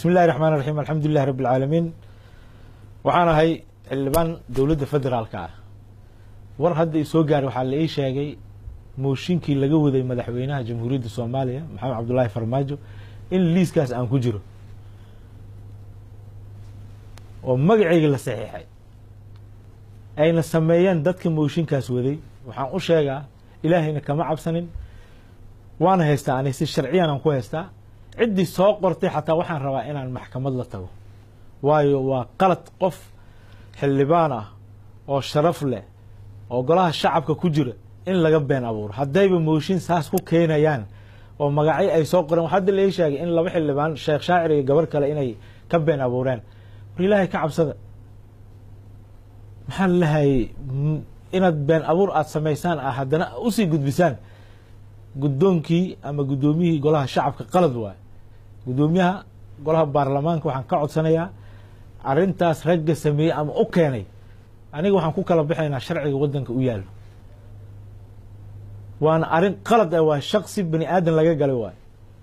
bismi illahi raxmaan raxiim alxamdu lilahi rabbi alcaalamiin waxaan ahay xildhibaan dowladda federaalka ah war hadda i soo gaaray waxaa la ii sheegay mooshinkii laga waday madaxweynaha jamhuuriyadda soomaaliya maxamed cabdullaahi farmaajo in liiskaas aan ku jiro oo magacayga la saxiixay ayna sameeyeen dadka mooshinkaas waday waxaan u sheegaa ilaahayna kama cabsanin waana haystaa ani si sharciyan aan ku haystaa ciddii soo qortay xataa waxaan rabaa inaan maxkamad la tago waayo waa qalad qof xildhibaan ah oo sharaf leh oo golaha shacabka ku jira in laga been abuuro haddayba mooshin saas ku keenayaan oo magacyo ay soo qoreen hadda la ii sheegay in laba xildhibaan sheekh shaacir iyo gabar kale inay ka been abuureen war ilaahay ka cabsada maxaa lahayay inaad been abuur aada samaysaan ah haddana usii gudbisaan guddoonkii ama guddoomiyihii golaha shacabka qalad waayo guddoomiyaha golaha baarlamaanka waxaan ka codsanayaa arrintaas ragga sameeyey ama u keenay aniga waxaan ku kala baxaynaa sharciga waddanka u yaallo waana arrin qalad ah waa shaksi bani aadan laga galay waayo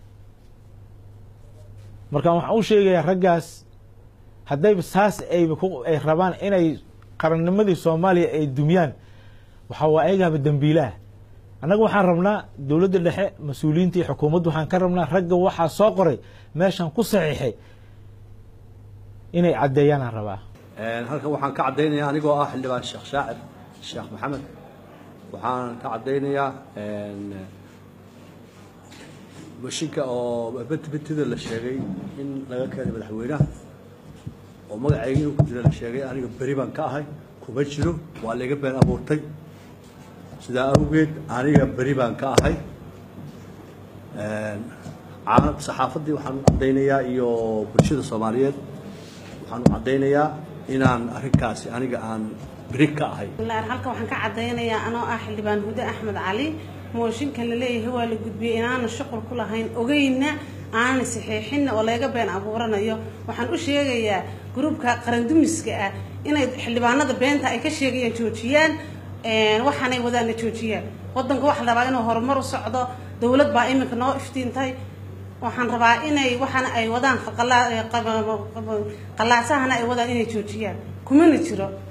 marka waxaan u sheegayaa raggaas haddayba saas ayba ay rabaan inay qarannimadii soomaaliya ay dumiyaan waxaa waa ayagaaba dembiilaah annaga waxaan rabnaa dowladda dhexe mas-uuliyiinta iyo xukuumaddu waxaan ka rabnaa ragga waxaa soo qoray meeshan ku saxiixay inay caddeeyaan aan rabaa halkan waxaan ka caddaynayaa anigoo ah xildhibaan sheekh shaacir sheekh maxamed waxaan ka caddaynayaa mooshinka oo betbetida la sheegay in laga keenay madaxweynaha oo magacayga inuu ku jira la sheegay aniga beri baan ka ahay kuma jiro waa layga been abuurtay sidaa awgeed aniga beri baan ka ahay saxaafaddii waxaan u caddaynayaa iyo bulshada soomaaliyeed waxaan u caddaynayaa inaan arrinkaasi aniga aan beri ka ahay halkan waxaan ka caddaynayaa anoo ah xildhibaan hude axmed cali mooshinkan la leeyahay waa la gudbiyey inaana shuqul ku lahayn ogeyna aanan saxiixinna oo layga been abuuranayo waxaan u sheegayaa gruubka qarandumiska ah inay xildhibaanada beenta ay ka sheegayaan joojiyaan waxaanay wadaana joojiyaan wadanka waxaa la rabaa inuu horumar u socdo dowlad baa iminka noo iftiintay waxaan rabaa inay waxaana ay wadaan qalaasahana ay wadaan inay joojiyaan kumana jiro